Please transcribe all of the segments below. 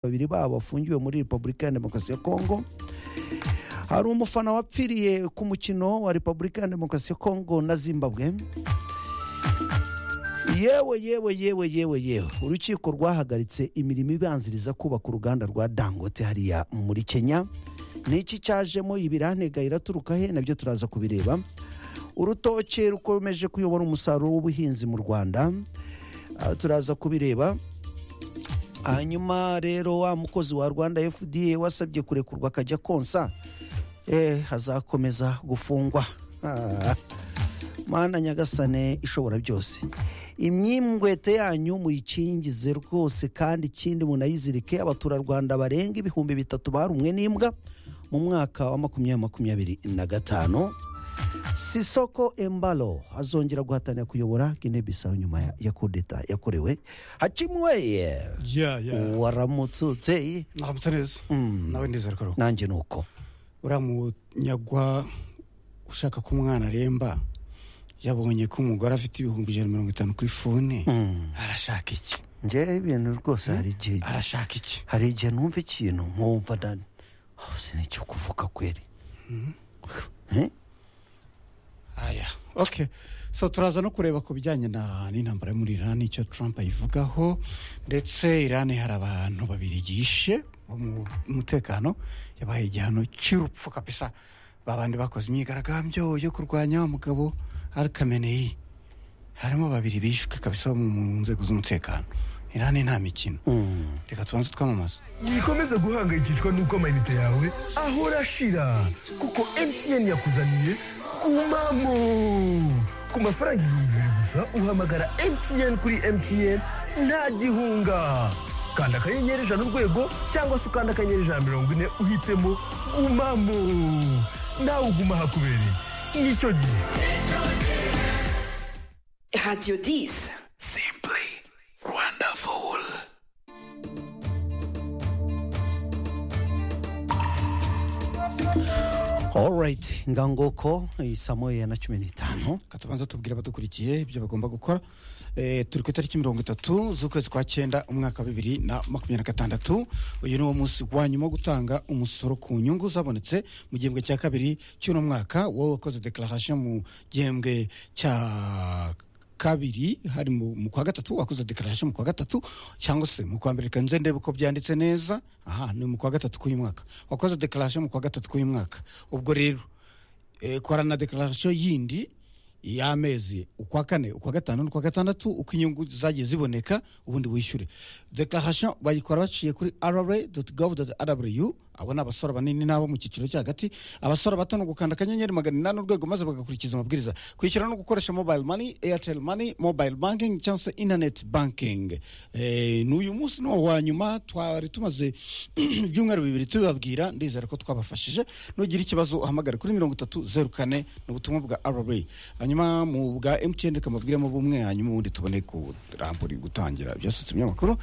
babiri babo bafungiwe muri repubulika ya demokarasi ya kongo hari umufana wapfiriye ku mukino wa repubulika ya demokarasi ya kongo na zimbabwe yewe yewe yewe yewe yewe urukiko rwahagaritse imirimo ibanziriza kubaka uruganda rwa dangote hariya muri kenya ni iki cyajemo ibirantega iraturuka he nabyo turaza kubireba urutoki rukomeje kuyobora umusaruro w'ubuhinzi mu rwanda Ah, turaza kubireba hanyuma rero wa mukozi wa rwanda fda wasabye kurekurwa akajya konsa eh, hazakomeza gufungwa Ah, mana nyagasane ishobora byose imyimbwete yanyu muyikingize rwose kandi ikindi munayizirike abaturarwanda barenga ibihumbi bitatu barumwe n'imbwa mu mwaka wa makumyabiri makumyabiri na gatanu sisoko embalo azongera guhatanira kuyobora guinea bissau nyuma ya- ya kudeta yakorewe hacimweye ya ya waramutse naramutse neza nawe ndizera ko ari uko nanjye ni uko uriya munyagwa ushaka ko umwana aremba yabonye ko umugore afite ibihumbi ijana na mirongo itanu kuri fone Mm. arashaka iki ngewe ibintu rwose hari igihe arashaka iki hari igihe numva ikintu nkumva ndani oh, sin'icyo kuvuga kweri Eh? aya ok so turaza no kureba ku bijyanye na n'intambara yo muri irani icyo trump ayivugaho ndetse irani hari abantu babiri gishe bo mu mutekano yabahaye igihano cy'urupfu kabisa babandi bakoze imyigaragambyo yo kurwanya umugabo al kameneyi harimo babiri bishwe kabisa bo mu nzego z'umutekano irani nta mikino Mm. reka tubanze twamamaze wikomeze guhangayikishwa n'uko amayinite yawe ahora ashira kuko mtn yakuzaniye kumamo ku mafaranga ibihumbi bibiri gusa uhamagara mtn kuri mtn nta gihunga kanda akanyenyeri ijana urwego cyangwa se ukanda akanyenyeri ijana mirongo ine uhitemo gumamo nawe uguma hakubereye nicyo gihe Radio 10. alright ngangoko iyi saa moya na cumi n'itanu reka tubanze tubwire abadukurikiye ibyo bagomba gukora Eh, turi ku itariki mirongo itatu z'ukwezi kwa cyenda umwaka wa bibiri na makumyabiri na gatandatu uyu ni wo munsi wa nyuma wo gutanga umusoro ku nyungu zabonetse mu gihembwe cya kabiri cy'uno mwaka wowe wakoze dekararasiyo mu gihembwe cya kabiri hari mu mu kwa gatatu wakoze dekararasiyo mu kwa gatatu cyangwa se mu kwa mbere reka nze ndebe uko byanditse neza aha ni mu kwa gatatu k'uyu mwaka wakoze dekararasiyo mu kwa gatatu k'uyu mwaka ubwo rero eh, korana dekararasiyo yindi y'amezi ukwa kane ukwa gatanu n'ukwa gatandatu uko inyungu zagiye ziboneka ubundi wishyure dekararasiyo bayikora baciye kuri rra gov rw abo ni abasore banini n'abo mu cyiciro cyo hagati abasore bato ni ugukanda akanyenyeri magana inani urwego maze bagakurikiza amabwiriza kwishyura no gukoresha mobile money airtel money mobile banking cyangwa se internet banking eh, ni uyu munsi ni uwa nyuma twari tumaze ibyumweru bibiri tubibabwira ndizera ko twabafashije nugira ikibazo uhamagare kuri mirongo itatu zeru kane ni ubutumwa bwa rra hanyuma mu bwa mtn reka mubwiremo bumwe hanyuma ubundi tubone kurambura gutangira byasutse ibinyamakuru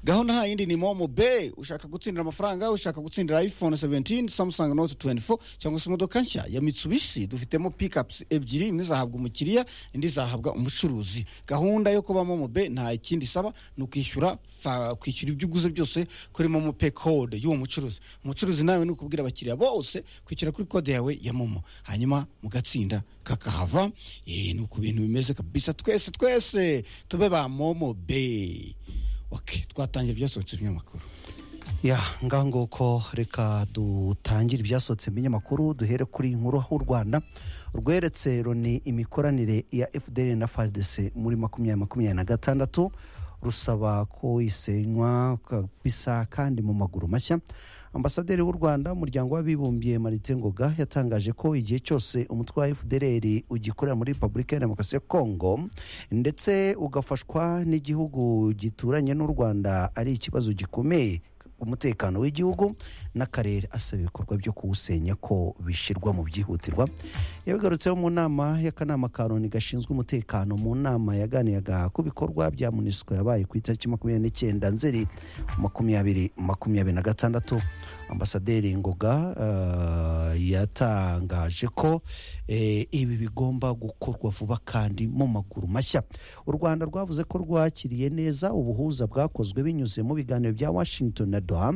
gahunda nta yindi ni momo be ushaka gutsindira amafaranga ushaka gutsindira iphone 17 samsung note 24 cyangwa se imodoka nshya ya mitsubishi dufitemo pickups ebyiri imwe izahabwa umukiriya indi izahabwa umucuruzi gahunda yo kuba momo be nta ikindi isaba ni ukwishyura fa- kwishyura ibyo uguze byose kuri momo pe code y'uwo mucuruzi umucuruzi nawe ni ukubwira abakiriya bose kwishyura kuri kode yawe ya momo hanyuma mugatsinda kakahava Eh, ni uku bintu bimeze kabisa twese twese tube ba momo be ok twatangira byasohotse ibinyamakuru ya ngangoko reka dutangire ibyasohotse mu binyamakuru duhere kuri inkuru aho u rwanda rweretse roni imikoranire ya fdr na fardc muri makumyabiri makumyabiri na gatandatu rusaba ko isenywa kabisa kandi mu maguru mashya ambasaderi w'u rwanda mu muryango w'abibumbye marite ngoga yatangaje ko igihe cyose umutwe wa fdr ugikorera muri repubulika ya demokarasi ya kongo ndetse ugafashwa n'igihugu gituranye n'u rwanda ari ikibazo gikomeye umutekano w'igihugu n'akarere asaba ibikorwa byo kuwusenya ko bishyirwa mu byihutirwa yabigarutseho mu nama y'akanama ka loni gashinzwe umutekano mu nama yaganiraga ku bikorwa bya munisiko yabaye ku itariki makumyabiri n'icyenda nzeri makumyabiri makumyabiri na gatandatu ambasaderi ngoga eh, yatangaje ko eh, ibi bigomba gukorwa vuba kandi mu maguru mashya u rwanda rwavuze ko rwakiriye neza ubuhuza bwakozwe binyuze mu biganiro bya washington na doha